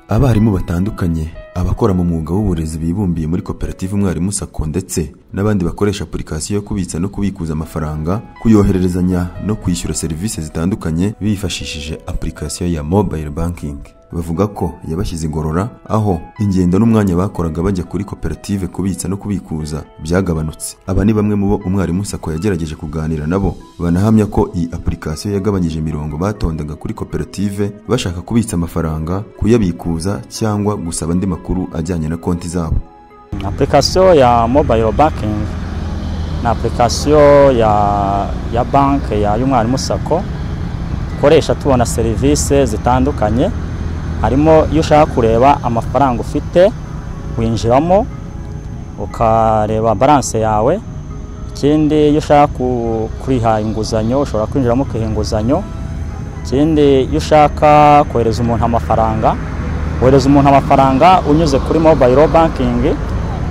abarimu batandukanye abakora mu mwuga w'uburezi bibumbiye muri koperative umwarimu sako ndetse n'abandi bakoresha apurikasiyo yo kubitsa no kubikuza amafaranga kuyohererezanya no kwishyura serivisi zitandukanye bifashishije apurikasiyo ya mobile banking bavuga ko yabashyize igorora aho ingendo n'umwanya bakoraga bajya kuri koperative kubitsa no kubikuza byagabanutse aba ni bamwe mu bo umwarimu sako yagerageje kuganira nabo banahamya ko iyi apurikasiyo yagabanyije imirongo batondaga kuri koperative bashaka kubitsa amafaranga kuyabikuza cyangwa gusaba andi makuru ajyanye na konti zabo apurikasiyo ya mobayiro bankingi ni apurikasiyo ya ya banki y'umwarimu sako dukoresha tubona serivisi zitandukanye harimo iyo ushaka kureba amafaranga ufite winjiramo ukareba baranse yawe ikindi iyo ushaka kuriha inguzanyo ushobora kwinjiramo ukiha inguzanyo ikindi iyo ushaka kohereza umuntu amafaranga wohereza umuntu amafaranga unyuze kuri mobayiro bankingi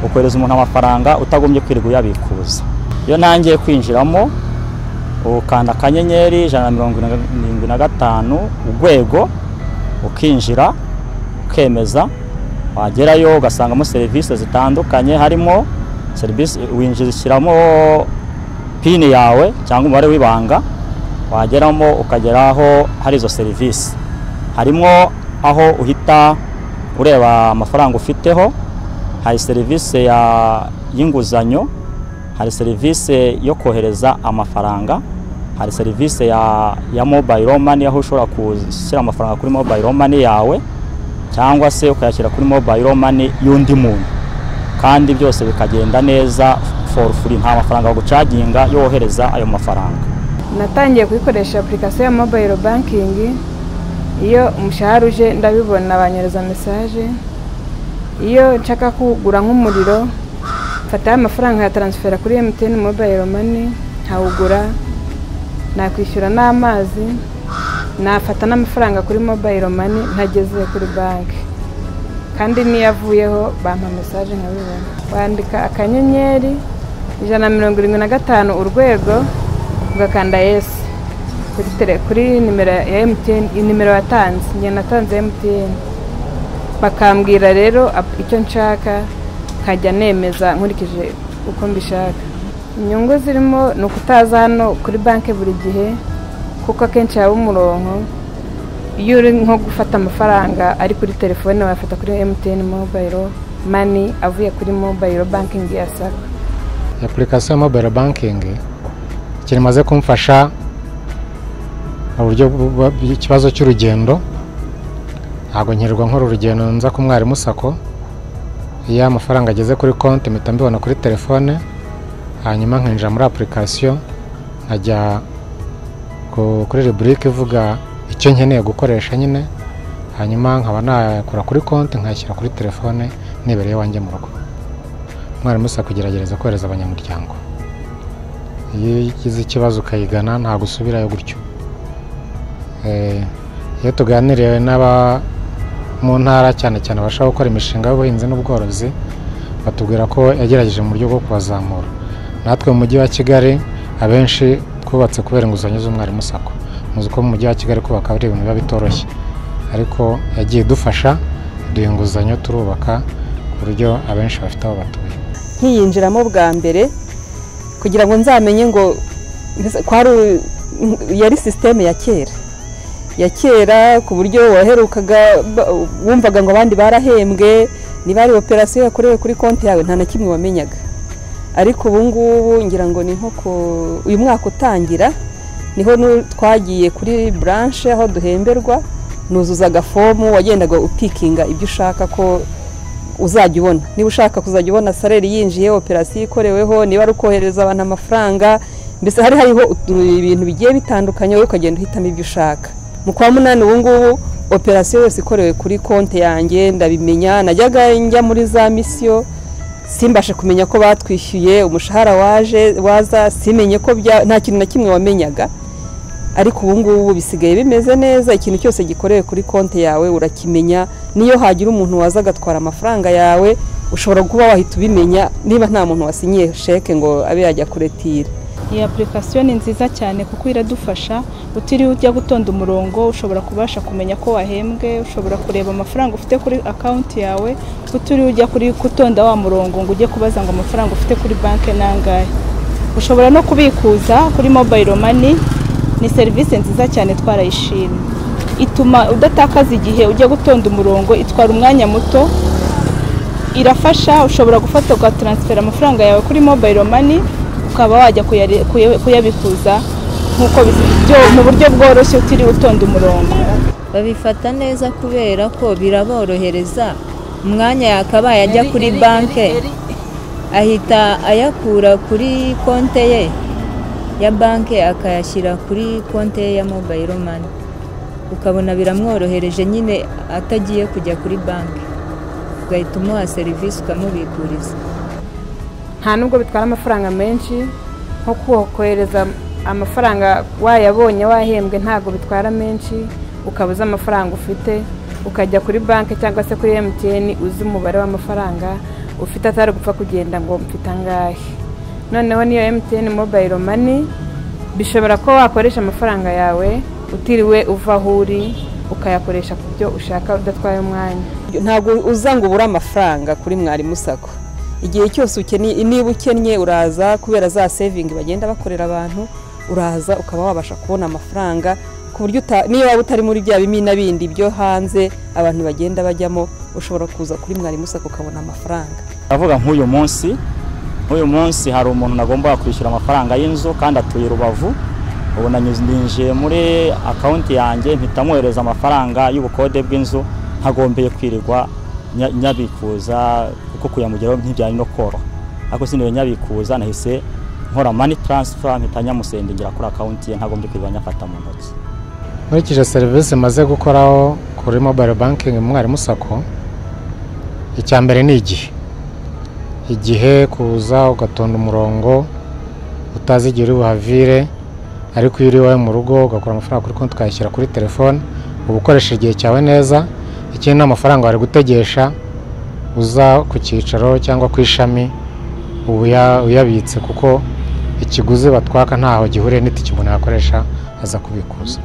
ukohereza umuntu amafaranga utagombye kwirirwa uyabikuza iyo ntangiye kwinjiramo ukanda akanyenyeri ijana na mirongo irindwi na gatanu urwego ukinjira ukemeza wagerayo ugasangamo serivisi zitandukanye harimo serivisi winjizishyiramo pini yawe cyangwa umubare w'ibanga wageramo ukagera aho hari izo serivisi harimo aho uhita ureba amafaranga ufiteho hari serivisi y'inguzanyo hari serivisi yo kohereza amafaranga hari serivisi ya ya mobayiro mani aho ushobora gushyira amafaranga kuri mobayiro mani yawe cyangwa se ukayashyira kuri mobayiro mani y'undi muntu kandi byose bikagenda neza foru furi nta mafaranga bagucaginga yo wohereza ayo mafaranga natangiye kuyikoresha apurikasiyo ya mobayiro bankingi iyo umushahara uje ndabibona banyohereza mesaje iyo nshaka kugura nk'umuriro mfataho amafaranga nkayataransifera kuri emutiyeni mobayiro mani nkawugura nakwishyura n'amazi nafata n'amafaranga kuri mobayiro mani ntageze kuri banki kandi n'iyo avuyeho bampa mesaje nkabibona wandika akanyenyeri ijana na mirongo irindwi na gatanu urwego ugakanda yesi kuri nimero ya emutiyeni nimero watanze njye natanze emutiyeni bakambwira rero icyo nshaka nkajya nemeza nkurikije uko mbishaka inyungu zirimo ni ukutaza hano kuri banki buri gihe kuko akenshi haba umurongo iyo uri nko gufata amafaranga ari kuri telefone wayafata kuri mtn mobayiro mani avuye kuri mobayiro bankingi ya sako apurikasiyo ya mobayiro bankingi ikintu imaze kumfasha mu buryo ikibazo cy'urugendo ntabwo nkirirwa nkora urugendo nza ku mwarimu sako iyo amafaranga ageze kuri konti mpita mbibona kuri telefone hanyuma nkinjira muri apurikasiyo nkajya kuri reburike ivuga icyo nkeneye gukoresha nyine hanyuma nkaba nakora kuri konti nkayashyira kuri telefone nibereye iwanjye mu rugo umwarimu usa kugerageza kohereza abanyamuryango iyo ugize ikibazo ukayigana ntabwo usubirayo gutyo iyo tuganiriye n'aba mu ntara cyane cyane abashaka gukora imishinga y'ubuhinzi n'ubworozi batubwira ko yagerageje mu buryo bwo kubazamura natwe mu mujyi wa kigali abenshi twubatse kubera inguzanyo z'umwarimu sako muzi ko mu mujyi wa kigali kubaka ari ibintu biba bitoroshye ariko yagiye idufasha duha inguzanyo turubaka ku buryo abenshi bafite aho batuye nkiyinjiramo bwa mbere kugira ngo nzamenye ngo yari sisiteme ya kera ya kera ku buryo waherukaga wumvaga ngo abandi barahembwe niba ari operasiyo yakorewe kuri konti yawe nta na kimwe wamenyaga ariko ubu ngubu ngira ngo ni nko uyu mwaka utangira niho twagiye kuri buranshe aho duhemberwa nuzuzaga fomu wagendaga upikinga ibyo ushaka ko uzajya ubona niba ushaka kuzajya ubona sareri yinjiye operasiyo ikoreweho niba ari ukohereza abantu amafaranga mbese hari hariho ibintu bigiye bitandukanye wowe ukagenda uhitamo ibyo ushaka mu kwa munani ubu ngubu operasiyo yose ikorewe kuri konti yanjye ndabimenya najyaga njya muri za misiyo simbashe kumenya ko batwishyuye umushahara waje waza simenye ko nta kintu na kimwe wamenyaga ariko ubu ngubu bisigaye bimeze neza ikintu cyose gikorewe kuri konti yawe urakimenya niyo hagira umuntu waza agatwara amafaranga yawe ushobora kuba wahita ubimenya niba nta muntu wasinyiye sheke ngo abe yajya kuretira iyi apurikasiyo ni nziza cyane kuko iradufasha utiriwe ujya gutonda umurongo ushobora kubasha kumenya ko wahembwe ushobora kureba amafaranga ufite kuri akawunti yawe utiriwe ujya kuri gutonda wa murongo ngo ujye kubaza ngo amafaranga ufite kuri banki ni angahe ushobora no kubikuza kuri mobayiro mani ni serivisi nziza cyane twarayishimye ituma udatakaza igihe ujya gutonda umurongo itwara umwanya muto irafasha ushobora gufata ugataransifera amafaranga yawe kuri mobayiro mani ukaba wajya kuyare- kuya- kuyabikuza nk'uko bi- byo- mu buryo bworoshye utiriwe utonda umurongo babifata neza kubera ko biraborohereza umwanya yakabaye ajya kuri banki ahita ayakura kuri konte ye ya banki akayashyira kuri konte ye ya mobayiro mani ukabona biramworohereje nyine atagiye kujya kuri banki ugahita umuha serivisi ukamubikuriza nta nubwo bitwara amafaranga menshi nko ko- kohereza amafaranga wayabonye wahembwe ntabwo bitwara menshi ukabuza amafaranga ufite ukajya kuri banki cyangwa se kuri emutiyeni uzi umubare w'amafaranga ufite atari gupfa kugenda ngo mfite angahe noneho niyo emutiyeni mobayiro mani bishobora kuba wakoresha amafaranga yawe utiriwe uva aho uri ukayakoresha ku byo ushaka udatwaye umwanya ntabwo uza ngo ubure amafaranga kuri mwarimu sako igihe cyose ukeneye niba ukennye uraza kubera za sevingi bagenda bakorera abantu uraza ukaba wabasha kubona amafaranga ku buryo uta- niyo waba utari muri bya bimina bindi byo hanze abantu bagenda bajyamo ushobora kuza kuri mwarimu sako ukabona amafaranga ndavuga nk'uyu munsi nk'uyu munsi hari umuntu nagombaga kwishyura amafaranga y'inzu kandi atuye rubavu ubu nanyuze- ninjiye muri akawunti yanjye mpita mwohereza amafaranga y'ubukode bw'inzu ntagombeye kwirirwa nya- nyabikuza kuko kuyamugeraho ntibyari no koroha ariko sindiwe nyabikuza nahise nkora mani taransifa mpita nyamusendingira kuri akawunti ye ntagombye kwirirwa nyafata mu ntoki nkurikije serivisi maze gukoraho kuri mobayiro bankingi mu mwarimu sako icya mbere ni igihe igihe kuza ugatonda umurongo utazi igihe uri buhavire ariko iyo uri iwawe mu rugo ugakura amafaranga kuri konti ukayashyira kuri telefone uba ukoresha igihe cyawe neza ikindi ni amafaranga wari gutegesha uza ku cyicaro cyangwa ku ishami uba uya- uyabitse kuko ikiguzi batwaka ntaho gihuriye n'itike umuntu yakoresha aza kubikuza